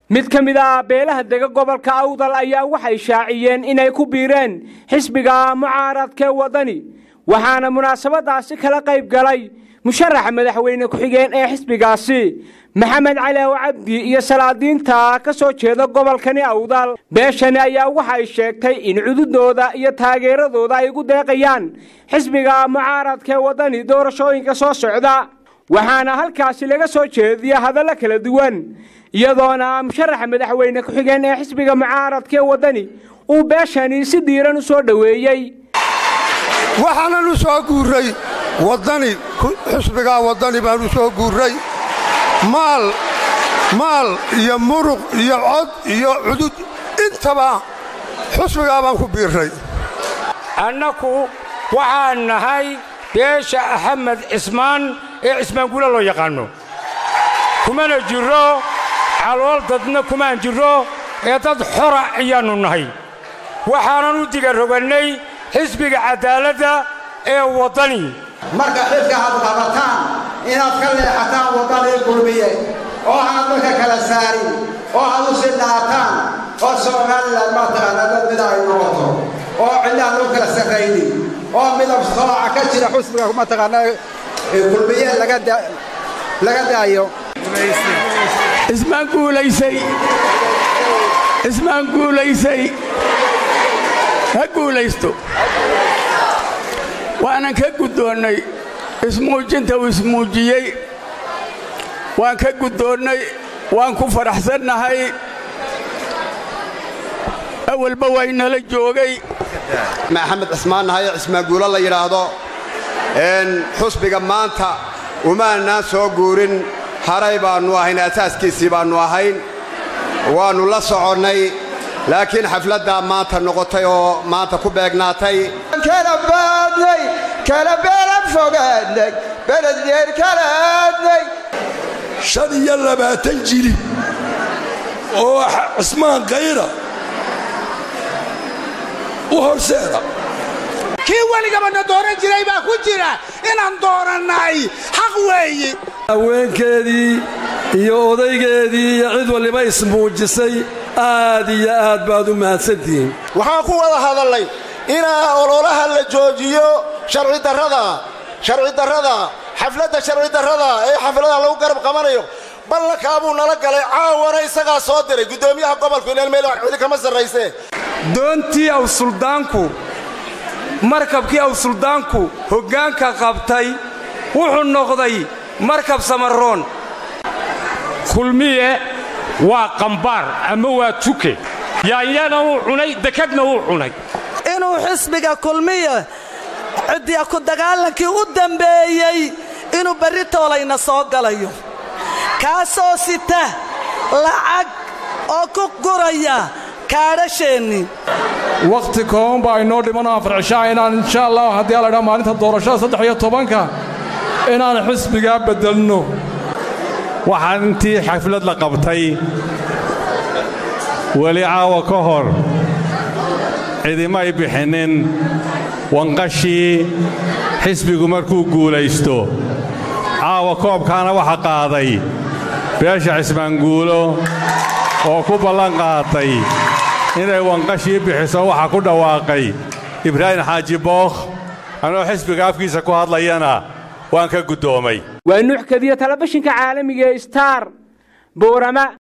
mid ka mid ah beelaha dega gobolka awdal ayaa waxay shaaciyeen inay ku biireen xisbiga mucaaradkee waddani waxaana munaasabadaasi kala qayb galay musharaxa madaxweyne ku-xigeen ee xisbigaasi maxamed calaaw cabdi iyo salaadiinta ka soo jeeda gobolkani awdal beeshani ayaa waxay sheegtay in cududooda iyo taageeradooda ay ugu deeqayaan xisbiga mucaaradkee waddani doorashooyinka soo socda waxaana halkaasi laga soo jeediya hadallo kala duwan iyadoona musharaxa madaxweyne ku-xigeen ee xisbiga mucaaradkee waddani uu beeshani si diiran u soo dhoweeyey waxaanan u soo guurray waddani xisbigaa waddani baan u soo guurray maal maal iyo muruq iyo cod iyo cudud intaba xusbigaa baan ku biirray annaku waxaan nahay beesha axmed cismaan ee cismaanguula loo yaqaanno kumana jirro calool dadna kumaan jirro ee dad xora ayaannu nahay waxaanan u digarogannay xisbiga caddaaladda ee waddani marka xilka aad qabataan inaad ka leexataan waddanii gulmiye oo aad dadka kala saarin oo aad u sidhaataan oo somalilan mataqaana dad mid ay noqoto oo cidlaan loo kala sarraynin oo midab sooca ka jira xusbiga mataqaana gulmiye laga daayo ismaan guulaysay ismaan guulaysay ha guulaysto waanan ka guddoonnay ismuujinta uu ismuujiyey waan ka guddoonnay waan ku faraxsannahay awalba waynala joogay maxamed cismaan nahay cismaanguulo la yidhaahdo xusbiga maanta umaanaan soo guurin haray baannu ahayn asaaskiisii baannu ahayn waannu la soconnay laakiin xafladdaa maanta noqotay oo maanta ku beegnaatay kala baadnay kala beelan fogaadnay beledyeer kala aadnay shan iyo labaatan jili oo cismaan kayra u horseeda kii weligabana dooran jiray baa ku jira inaan doorannay xaq weeye haweenkeedii iyo odaygeedii iyo cid waliba ismuujisay aad iyo aad baad u mahadsantihiin waxaan ku wada hadallay inaa ololaha la joojiyo sharcidarrada sharcidarrada xafladda sharcidarrada ee xaflada lagu garab qabanayo ballankaabuu nala galay caawana isagaa soo diray guddoomiyaha gobolku inaan meel cidi kama sarrayse doontii aw suldaanku markabkii aw suldaanku hoggaanka qabtay wuxuu noqday markab samaroon kulmiye waa qambaar ama waa tuke yaanyana wuu cunay dekadna wuu cunay inuu xisbiga kulmiye ciddiya ku dagaalankii u dambeeyey inuu berri toolayna soo galayo kaasoo sita lacag oo ku guraya kaadhasheenni wakhti kooban baa inoo dhimanoo afar cishaa inaan insha allah haddii a laydhaa maalinta doorashada saddex iyo tobanka inaan xisbigaa beddelno waxaan intii xaflad la qabtay weli caawa ka hor cidimay bixinnin wanqashii xisbigu markuu guulaysto caawa koobkaana waxa qaaday beesha cismaanguulo oo ku ballan qaatay inay wanqashii bixiso waxa ku dhawaaqay ibraahim xaaji bookh anoo xisbiga afkiisa ku hadlayana waan ka guddoomay waa nuuxkadiyo talabishinka caalamiga ee star boorama